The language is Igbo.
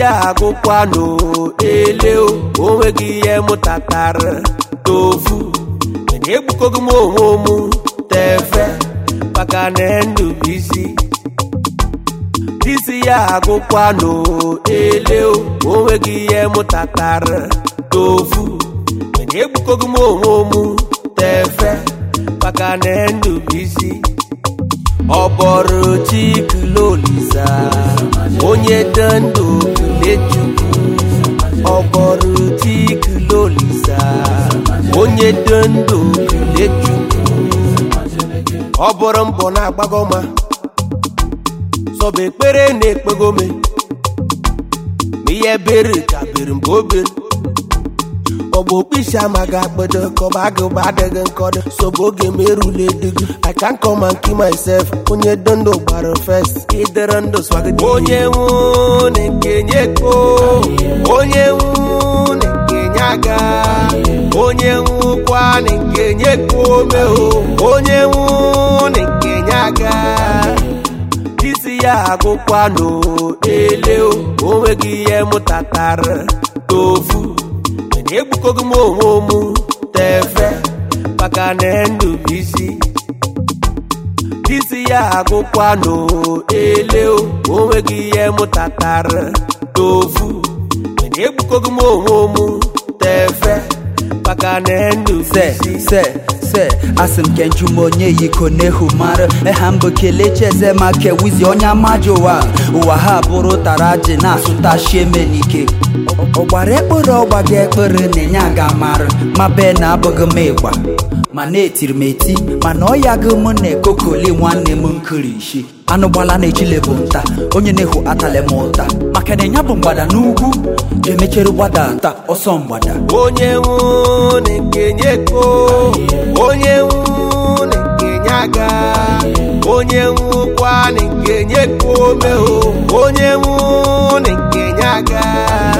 ya agụkwanụ ele o onweghị ihe mụtatara tofu mana egbukogo m onwe m tefe maka na ndụ bụ isi disi ya agụkwanụ ele o onweghị ihe mụtatara tofu mana egbukogo m onwe m tefe maka na ndụ bụ isi ọ bọrọ chiklolisa onye dị ndụ kelechukwu ọ bọrọ chiklolisa onye dị ndụ kelechukwu ọ bụrụ mbọ na-agbagoma sọba ekpere na-ekpegome ma ihe bere ka bere mgbe o bere ọgbọ okpisi amaghị akpado kọba agụba adịghị nkọdụ sobo oge m erule edigo i can come and kill myself onye dị ndụ gbara fest ịdịrị ndụ swagide onye nwụ na-ekenye kpo onye nwụ na-ekenye aga onye nwụkwa na-ekenye kpome onye nwụ na-ekenye aga isi ya agụkwanụ ele o onweghị ihe mụtatara tofu egbukogo m onwe m tefe maka na ndụ bụ isi isi ya agụkwanụ ele o onweghị ihe mụtatara tofu mana egbukogo m onwe m tefe maka na ndụ bụ se isi se se asị m kenju m onye yiko n'ehu mara eha mbụ kelechi eze ma kewizi onye amaji ụwa ụwa ha bụrụ tara ji na-asụta shieme n'ike ọ gbara ekpere ọgba gị ekpere na-enye aga mara ma be na abụghị m ịgba ma na-etiri m eti mana ọ ya gị m na-ekokoli nwanne m nkirishi anụ gbala na-echile bụ nta onye na-ehu atale m ụta maka na ịnya bụ mgbada n'ugwu ga-emechere gbada nta ọsọ mgbada onye nwụ na-ekenye kpo onye nwụ na-ekenye aga onye nwụkwa na-ekenye kpome onye nwụ na-ekenye aga